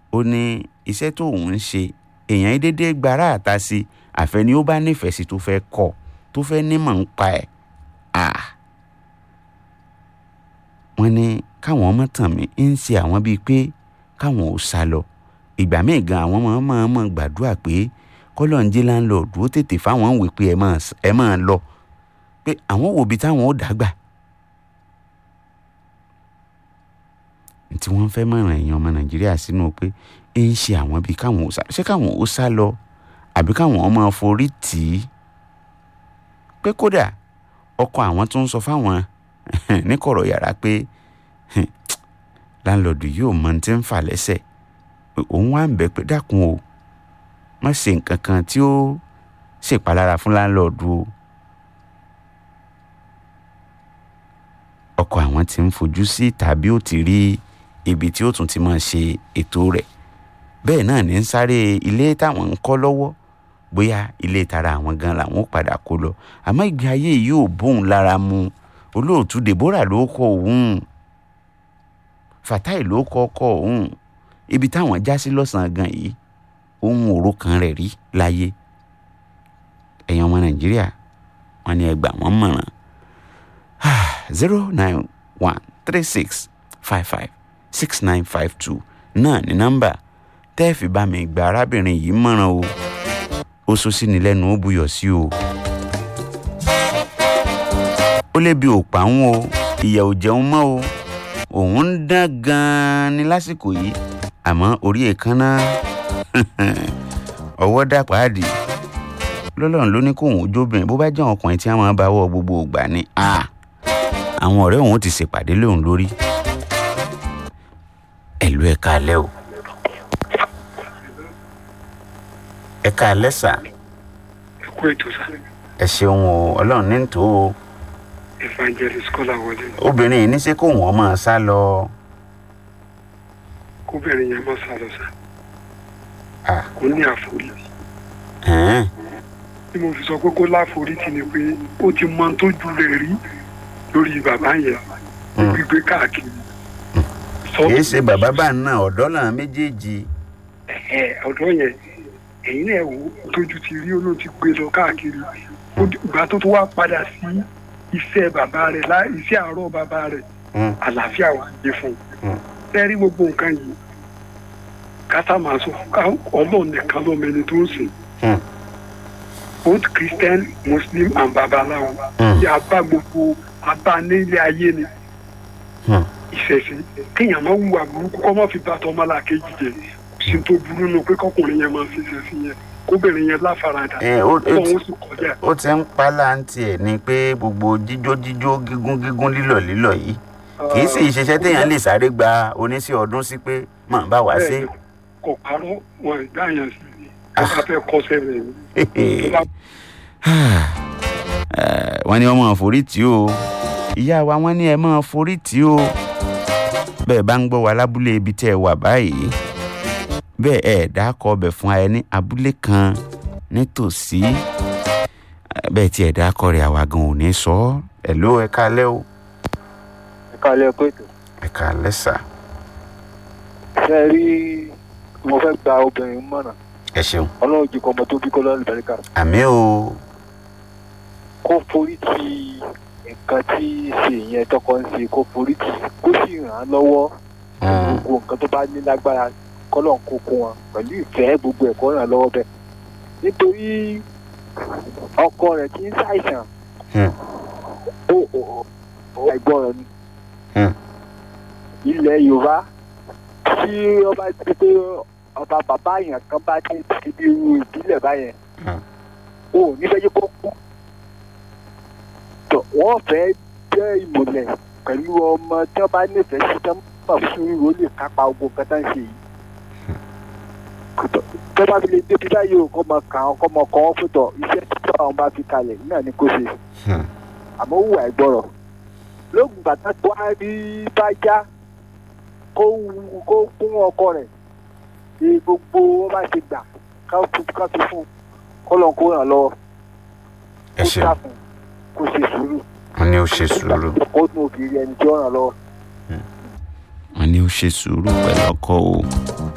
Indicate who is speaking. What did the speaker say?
Speaker 1: ó ní iṣẹ́ tó òun ń ṣe èèyàn yìí déédéé gbára àta sí àfẹni ó bá nífẹ̀ẹ́ sí tó fẹ́ kọ́ tó fẹ́ nímọ̀ ń pa ẹ̀ ah wọ́n ní káwọn ọmọ tàn mí ń ṣe àwọn bíi pé káwọn ò sá lọ ìgbà míì gan àwọn ọmọ máa mọ̀ gbàdúrà pé kọ́lọ́njẹ́ láńlọ́ọ̀dù ó tètè fáwọn wè pé ẹ máa ẹ máa lọ pé àwọn wò bí táwọn ó dàgbà tí wọ́n fẹ́ mọ̀ràn èèyàn ọmọ nàìjíríà sínú pé ń ṣe àwọn bíi káwọn ò sá ṣé káwọn ò sá lọ àbí káwọn ọmọ forí tì í pé kódà ọkọ àwọn tó ń sọ fáwọn níkọ̀rọ̀ yàrá pé láńlọ́ọ̀dù yóò mọ tí ń fà lẹ́sẹ̀ òun wá ń bẹ̀ pé dákun o má ṣe nǹkan kan tí ó ṣèpalára fún láńlọ́ọ̀dù o ọkọ àwọn tí ń fojú sí tàbí ó ti rí ibi tí ó tún ti máa ṣe ètò rẹ̀ bẹ́ẹ̀ náà ní ń sáré ilé táwọn ń kọ́ lọ́wọ́ bóyá ilé tara àwọn gan làwọn ó padà kó lọ àmọ́ ìgbé ayé yìí ò bóun lára mu olóòtú deborah ló kọ òun fatai ló kọ ọkọ òun ibi táwọn já sí lọ́sàn-án gan yìí ohun òru kan rẹ̀ rí láyé ẹ̀yin ọmọ nàìjíríà wọn ni ẹ gbà wọ́n mọ̀ràn zero nine one three six five five six nine five two náà ní nọ́mbà tẹ́ ẹ fi bá mi gba arábìnrin yìí mọ̀ràn o ó sọ sí ni lẹ́nu ó buyọ̀ sí o ó lé bí òpá ń o ìyà ò jẹun mọ́ o òun ń dán gan-an ní lásìkò yìí àmọ́ orí èékánná ọwọ́ dàpáàdì lọ́lọ́run ló ní kóun ojóbìnrin bó bá jẹ́ ọkùnrin tí wọ́n máa bá wọ gbogbo ògbà ni àwọn ọ̀rẹ́ òun ti ṣèpàdé lóun lórí ẹ̀lú ẹ̀ka alẹ́ o ẹ̀ka alẹ́ sà
Speaker 2: ẹ kú ètò sá
Speaker 1: ẹ ṣeun o ọlọ́run ní tò ó
Speaker 2: evangelist kọ́lá wọlé
Speaker 1: obìnrin yìí ní ṣé kóun ọmọ sá lọ
Speaker 2: kóbìnrin yẹn má sá lọ sá
Speaker 1: Ah.
Speaker 2: kò ní àforíjì
Speaker 1: ẹ̀ẹ́n
Speaker 2: bí mo fi sọ pé kó láforíjì ni pé ó ti mọ tó ju rẹ̀ rí lórí bàbá yẹn
Speaker 1: Mm.
Speaker 2: gbígbé káàkiri
Speaker 1: kìí ṣe bàbá bá náà ọ̀dọ́ náà méjèèjì
Speaker 2: ẹ ọ̀dọ́ yẹn ẹ̀yin náà wò ó tójú ti rí olóò ti gbé lọ káàkiri Ó di- ìgbà tó tó wá padà sí iṣẹ́ bàbá rẹ̀ lá iṣẹ́ àárọ̀ bàbá rẹ̀
Speaker 1: Mm.
Speaker 2: àlàáfíà wà dé fún
Speaker 1: Mm.
Speaker 2: un tẹ́rí gbogbo nǹkan yìí kátà máa sọ ká ọlọ́run nìkan ló mẹni tó ń sìn
Speaker 1: Mm.
Speaker 2: both christian muslim and babaláwo
Speaker 1: Mm.
Speaker 2: yà bá gbogbo abá nílé ayé ni
Speaker 1: Hmm.
Speaker 2: ìṣẹ̀ṣe kéèyàn máa wùwà burúkú kọ́ máa fi bàtọ́ ọmọlàkejì jẹ kò sí tó burú nù pé kọkùnrin yẹn máa fi ṣẹ̀ṣẹ̀ yẹn kóbìnrin yẹn láfaradà
Speaker 1: ẹ ó ó ti-
Speaker 2: ọlọ́run sì kọjá
Speaker 1: ó ti ń pa láǹtì ẹ̀ ni pé gbogbo jíjó jíjó gígún gígún lílọ̀ lílọ̀ yìí kì í sì ṣiṣẹ́ téèyàn lè sáré gba oníṣẹ́ ọdún sí pé mọ̀ bá wá sí.
Speaker 2: kò parọ́ wọn ìgbà yẹn sí i tó bá fẹ́ kọ́sẹ́ rẹ̀ ni tó bá
Speaker 1: wọ́n ní wọ́n máa forí tì ó ìyá wa wọ́n ní ẹ máa forí tì ó bẹ́ẹ̀ bá ń gbọ́ wa lábúlé ibi tẹ́ ẹ wà báyìí bẹ́ẹ̀ ẹ̀ dákọ̀ ọbẹ̀ fún ẹ ní abúlé kan nítòsí Eh, bẹ́ẹ̀ tí ẹ̀ dákọ̀ rẹ̀ àwa gan ò ní sọ ọ́ ẹ̀ ló ẹ kálẹ́ o
Speaker 3: kalẹ̀ pé tó
Speaker 1: ẹ kálẹ́ sà
Speaker 3: ṣe rí mo fẹ́ gba obìnrin mọ̀ràn
Speaker 1: ẹ ṣeun
Speaker 3: ọlọ́run jù kọ́ ọmọ tó bí kọ́lá lùbẹ́ríkà
Speaker 1: àmì o
Speaker 3: kó forí ti nǹkan tí ṣe yẹn tọkọ ń ṣe kó forí ti kó sì ràn án lọ́wọ́
Speaker 1: Mm,
Speaker 3: gbogbo nǹkan tó bá ní lágbára kọ́lọ̀ ń kókó wọn pẹ̀lú ìfẹ́ gbogbo ẹ̀kọ́ ràn án lọ́wọ́ bẹ́ẹ̀ nítorí ọkọ rẹ̀ kì í ṣàìsàn
Speaker 1: Hmm.
Speaker 3: ó ó ó àìgbọràn ni
Speaker 1: Hmm.
Speaker 3: ilẹ̀ yorùbá tí ọba ti pé ọba bàbá yẹn kan bá ti ti bí irú ìbílẹ̀ báyẹn
Speaker 1: Hmm.
Speaker 3: ó nífẹ̀ẹ́ yẹ kó kú tọ wọ́n fẹ́ jẹ́ ìmùlẹ̀ pẹ̀lú ọmọ tí wọ́n bá nífẹ̀ẹ́ sí tí wọ́n bá fún ìró lè kápá ogun nǹkan tá ń ṣe yìí tó bá fi lè débi báyìí o kọ́ mọ kàn án kọ́ mọ kọ́ ọ́ fún tọ̀ iṣẹ́ tí àwọn bá fi kalẹ̀ náà ni kò ṣe
Speaker 1: Hmm.
Speaker 3: àmọ́ ó wà ìgbọ́rọ̀ lóògùn bàtà tó á rí bá já kó wù- kó fún ọkọ rẹ̀ ní gbogbo wọn bá ti gbà ká fi ká fi fún un kó lọ́n kó ràn lọ́wọ́
Speaker 1: ẹ
Speaker 3: kó
Speaker 1: ṣeun
Speaker 3: dákun kó ṣe sùúrù
Speaker 1: wọ́n ní ó ṣe sùúrù
Speaker 3: kó nù òbí ẹni tí ó ràn lọ́wọ́.
Speaker 1: wọ́n ní ó ṣe sùúrù pẹ̀lú ọkọ o